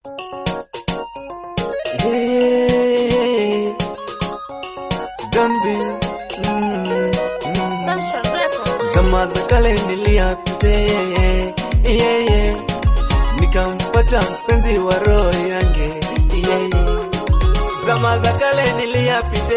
Hey, don't be mm, mm. Sunshine Records. Zama za kale niliapite yeah, yeah. Nikampata mpenzi wa roho yange yeah, yeah. Zama za kale niliapite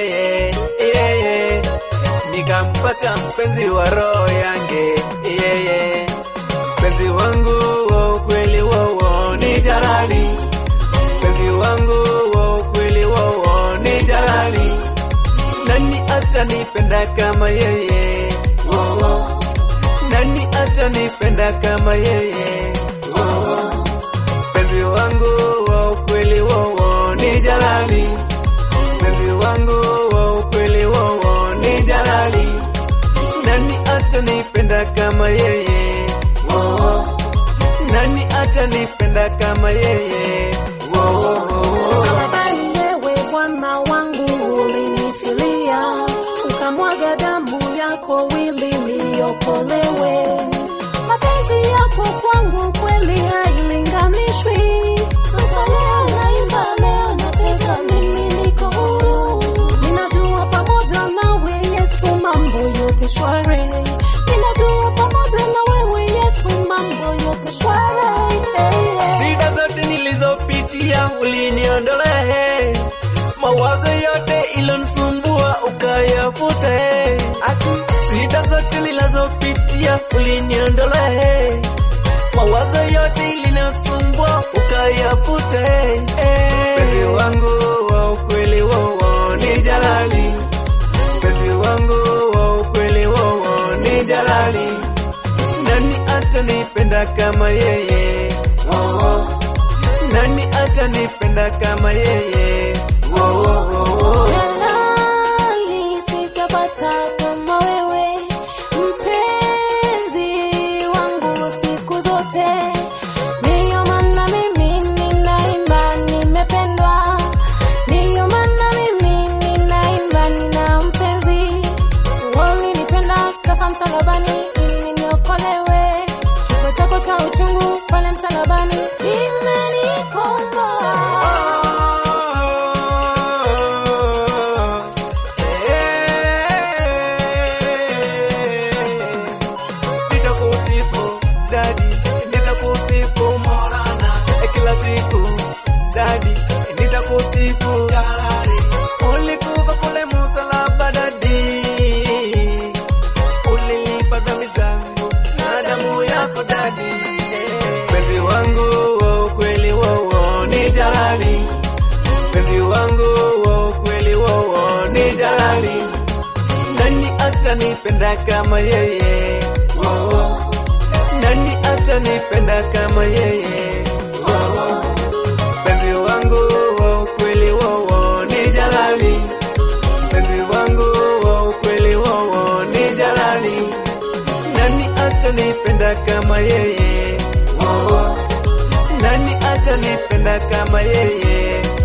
yeah, yeah. Nikampata mpenzi wa roho yange yeah, yeah. Mpenzi wangu wa ukweli wowo ni jalali mpenzi wangu wa ukweli wowo ni jalali nani atanipenda kama yeye wowo nani atanipenda kama yeye wowo mpenzi wangu wa ukweli wowo ni jalali mpenzi wangu wa ukweli wowo ni jalali nani atanipenda kama yeye wowo nani atanipenda kama yeye wowo Bali wewe Bwana wangu ulinifilia, ukamwaga damu yako ili niokolewe. Mapenzi yako kwangu kweli hailinganishwi. Sasa leo naimba, leo nacheza, mimi niko huru. Ninajua pamoja nawe Yesu mambo yote shwari. Ninajua pamoja na wewe Yesu mambo yote shwari. Hey, hey. Shida zote nilizopitia uliniondolee, mawazo yote ilonisumbua ukayafute. Aki, shida zote nilizopitia uliniondolee, mawazo yote ilinisumbua ukayafute. Mpenzi wangu wa ukweli wowo ni jalali, mpenzi wangu wa ukweli wowo ni jalali nani atanipenda kama yeye wowo nani atanipenda kama yeye wowo Jalali, sitapata kama wewe, mpenzi wangu siku zote. Ndiyo maana mimi ninaimba, nimependwa. Ndiyo maana mimi ninaimba, nina mpenzi. Ulinipenda kafa msalabani ili niokolewe. Kifo chako cha uchungu pale msalabani imenikomboa. Nitakusifu dadi, nitakusifu Maulana kila siku dadi, nitakusifu jalali. Ulikufa kule msalaba dadi, ulilipa dhambi zangu na damu yako dadi. Mpenzi wangu wa ukweli wowo ni jalali, mpenzi wangu wa ukweli wowo ni jalali nani atanipenda kama yeye Wowo. nani atanipenda kama yeye Wowo. mpenzi wangu wa ukweli wowo ni jalali mpenzi wangu wa ukweli wowo ni jalali nani atanipenda kama yeye Wowo. nani atanipenda kama yeye